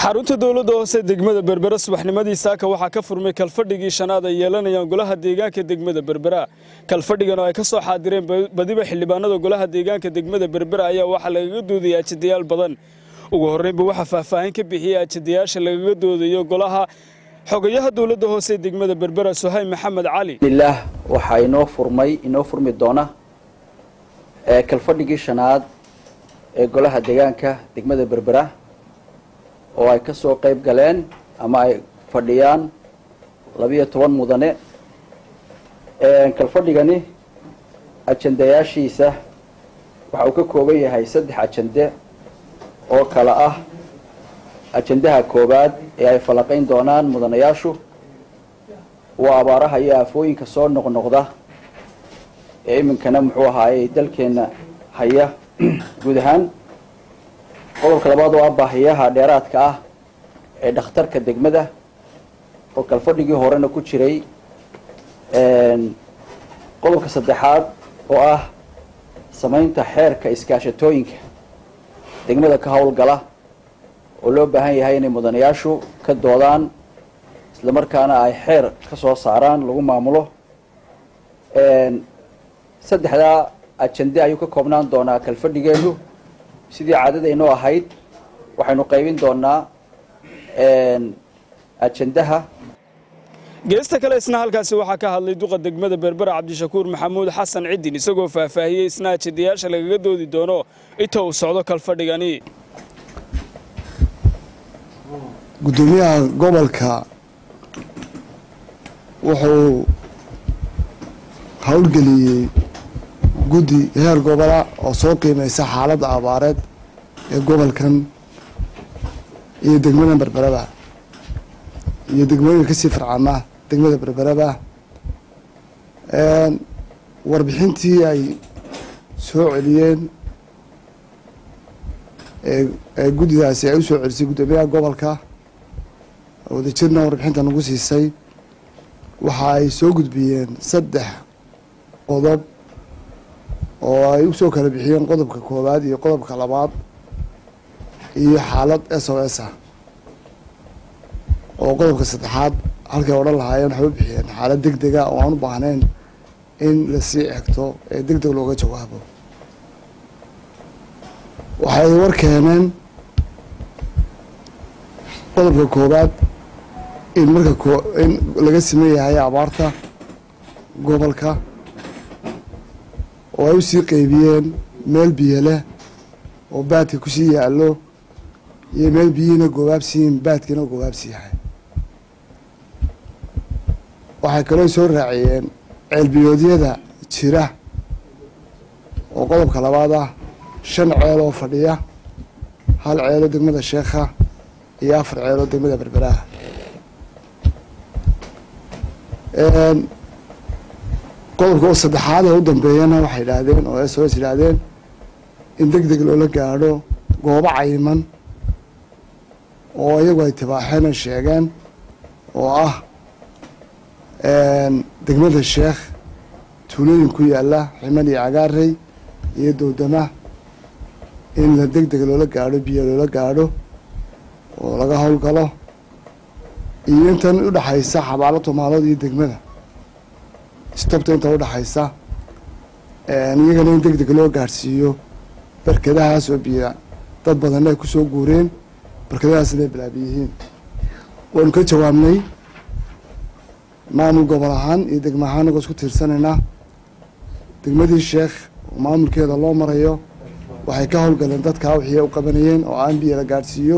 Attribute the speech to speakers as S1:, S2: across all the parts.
S1: xarunta dowladda hoose degmada berbera subaxnimadii saaka waxaa ka furmay kalfadhigii shanaad ay yeelanayaan golaha deegaanka degmada berbera kalfadhigan oo ay ka soo xaadireen badiba xildhibaanada golaha deegaanka degmada berbera ayaa waxaa lagaga doodayay ajadayaal badan ugu horreynba waxaa faahfaahin ka bixiyey ajadayaasha lagaga doodayo golaha xogayaha dowladda hoose degmada berbera suhayb maxamed cali
S2: ilaah waxaa inoo furmay inoo furmi doona ee kalfadhigii shanaad ee golaha deegaanka degmada berbera oo ay ka soo qayb galeen ama ay fadhiyaan labiyo toban mudane kalfadhigani ajandayaashiisa waxa uu ka kooban yahay saddex ajande oo kale ah ajandaha koowaad ee ay falaqayn doonaan mudanayaashu waa abaaraha iyo aafooyinka soo noqnoqda ee iminkana muxuu ahaayey dalkeenna haya guud ahaan qodobka labaad oo ah baahiyaha dheeraadka ah ee dhakhtarka degmada oo kalfadhigii horena ku jiray qodobka saddexaad oo ah samaynta xeerka iskaashatooyinka degmada ka howlgala oo loo baahan yahay inay mudanayaashu ka doodaan isla markaana ay xeer ka soo saaraan lagu maamulo saddexdaa ajande ayuu ka koobnaan doonaa kalfadhigeenu sidii caadadaynoo ahayd waxaynu qaybin doonaa ajandaha
S1: geesta kale isna halkaasi waxaa ka hadlay duqa degmada berbera cabdishakuur maxamuud xasan ciddin isagoo faahfaahiyey isna ajandayaasha lagaga doodi doono inta uu socdo kalfadhigani
S3: guddoomiyaha gobolka wuxuu howlgeliyey guddi heer gobola oo soo qiimeysa xaaladda abaareed ee gobolkan iyo degmada berberaba iyo degmooyinka kasii farcama degmada berberaba warbixintii ay soo celiyeen ee guddidaasi ay usoo celisay guddoomiyaha gobolka wadajirna warbixinta nagu siisay waxa ay soo gudbiyeen saddex qodob oo ay usoo kala bixiyeen qodobka koowaad iyo qodobka labaad iyo xaalad s o s ah oo qodobka saddexaad halkay odhan lahaayeen waxay u bixiyeen xaalad deg dega oo aan u baahnayn in lasii egto ee deg deg looga jawaabo waxay war keeneen qodobka koowaad in marka ko in laga siman yahay abaarta gobolka oo ay usii qeybiyeen meel biyo leh oo baadka kusii yaallo iyo meel biyihiina goobaabsiyiin baadkiina goobaabsi yahay waxay kaloo soo raaciyeen ceelbiyoodyada jira oo qodobka labaad ah shan ceel oo fadhiya hal ceeloo degmada sheekha iyo afar ceeloo degmada berberaha qodobka oo saddexaad ee u dambeeyana waxay idhaahdeen oo s o s yidhaahdeen in deg deg loola gaadho goobo cayiman oo iyagu ay tibaaxeen ay sheegeen oo ah degmada sheekh tuulooyin ku yaalla ximan iyo cagaarey iyo dowdama in la deg deg loola gaadho biyo loola gaadho oo laga howlgalo iyo intan udhexaysa xabaalo tumaalood iyo degmada stobta inta udhexaysa iyagana in deg deg loo gaadhsiiyo barkadahaas oo biyo dad badanna ay kusoo guureen barkadahaas inay bilaabi yihiin waanu ka jawaabnay maamul gobol ahaan iyo degma ahaan nagoo isku tiirsanaynaa degmadii sheekh oo maamulkeeda loo marayo waxay ka howlgaleen dadkaa wixii u qabanayeen oo aan biyo la gaadhsiiyo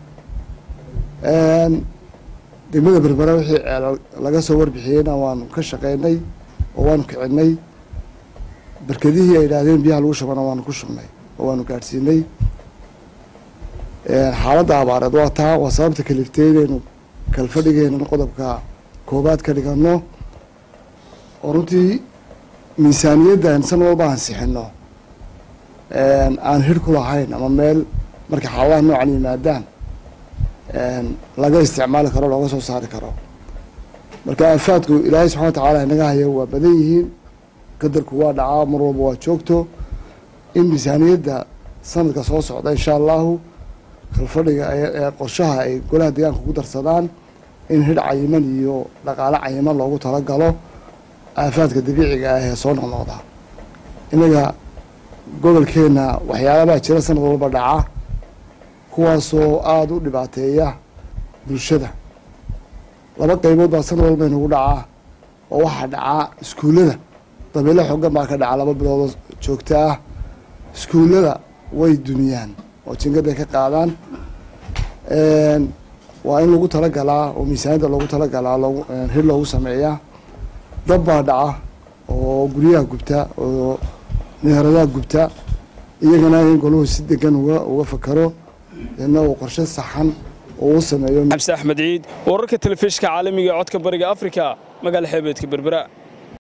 S3: degmada berbera wixii ceel laga soo warbixiyeyna waanu ka shaqeynay oo waanu kicinay barkadihii ay idhaahdeen biyaha lagu shubana waanu ku shubnay oo waanu gaadhsiinay xaaladda abaareed waa taa waa sababta kalifteydaynu kalfadhigeenan qodobka koobaad ka dhigano oo runtii miisaaniyaddan san walba aan sixino aan hir ku lahayn ama meel markay xaaladaha noocan yimaadaan laga isticmaali karo looga soo saari karo marka aafaadku ilaahay subxana wa tacaala inaga haya waa badan yihiin qadarku waa dhacaa mar walba waa joogto in miisaaniyadda sanadka soo socda insha allahu kalfadhiga ee qorshaha ay golaha deegaanka ku darsadaan in hidh cayiman iyo dhaqaale cayiman loogu talagalo aafaadka dabiiciga ah ee soo noqnoqda innaga gobolkeenna waxyaalabaa jira sanad walba dhaca kuwaasoo aada u dhibaateeya bulshada laba qaybood baa sanad walba inagu dhacaa oo waxaa dhacaa iskuullada dabeele xoogan baa ka dhaca laba biloodoo joogto ah iskuullada way duniyaan oo jingaday ka qaadaan waa in lagu talagalaa oo miisaaniyadda loogu talagalaa loogu hir loogu sameeyaa dab baa dhaca oo guryaha gubta oo meheradaha gubta iyagana in golahu si degan uga uga fakaro deedna uu qorshe saxan oo u sameeyo
S1: xamse axmed ciid wararka telefishka caalamiga ee codka bariga afrika magaala xeebeedka berbera